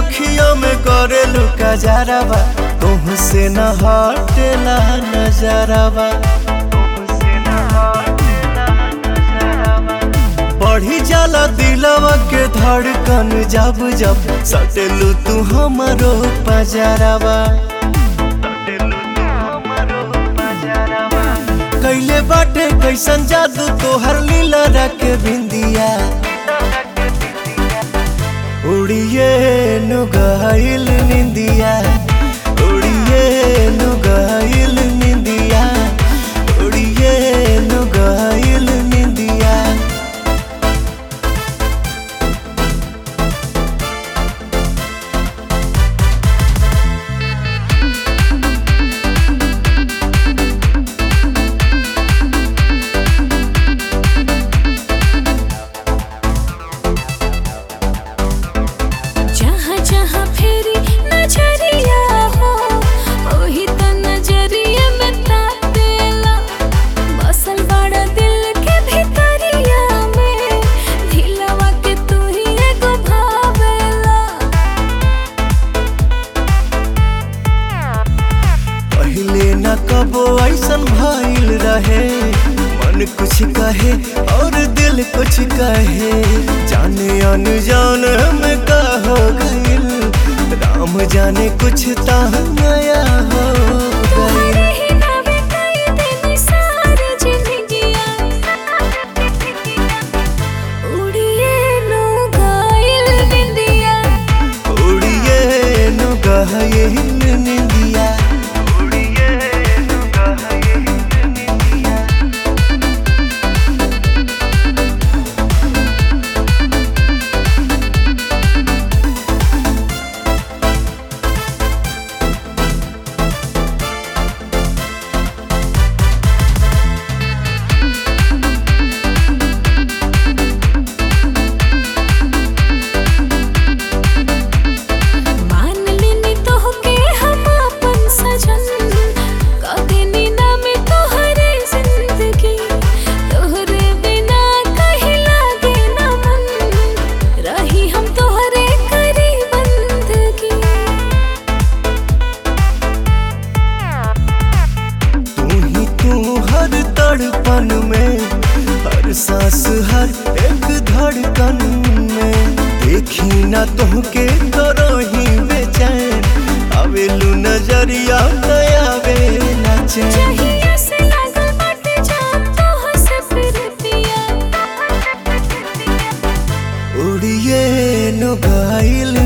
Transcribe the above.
अखियों में करेलू कजरवा तुह से न हटेला नजरवा बढ़ी जाला दिलवा के धड़कन जब जब सटेलू तू हमरो पजरवा कैले बाटे कैसन जादू तोहर लीला रख बिंदिया उड़िए नुगाइल निंदिया उड़िए नुगाइल निंदिया उड़िए नुगाइल निंदिया जहाँ जहाँ फेरी नजरिया हो ओही त नजरिया में तातेला बसल बड़ा दिल के भीतरिया में दिलवा के तू ही एगो भावेला पहले न कबो ऐसन भइल रहे मन कुछ कहे और दिल कुछ कहे जाने अनजान में का हो गइल राम जाने कुछ ता नया हो गइल तुम्हारे ही नावे कई दिन सारी जिंदगियाँ उड़िए नो गाइल बिंदिया उड़िए नु गहे निंदिया उड़िए नु गहे निंदिया मान लेनी तोहके हम अपन सजन कदेनी ना में तोहरे जिंदगी तोहरे बिना कहीं लागे ना मन रही हम तोहरे करी बंदगी तू ही तू हर तड़पन में हर सांस हर एक धड़कन में देखी ना तुहके करो ही बेचैन आवेलू नजरिया नया बेला चैन चाहिए से लागल बाटे जान तोह से फिरतिया उड़िए नु गाइल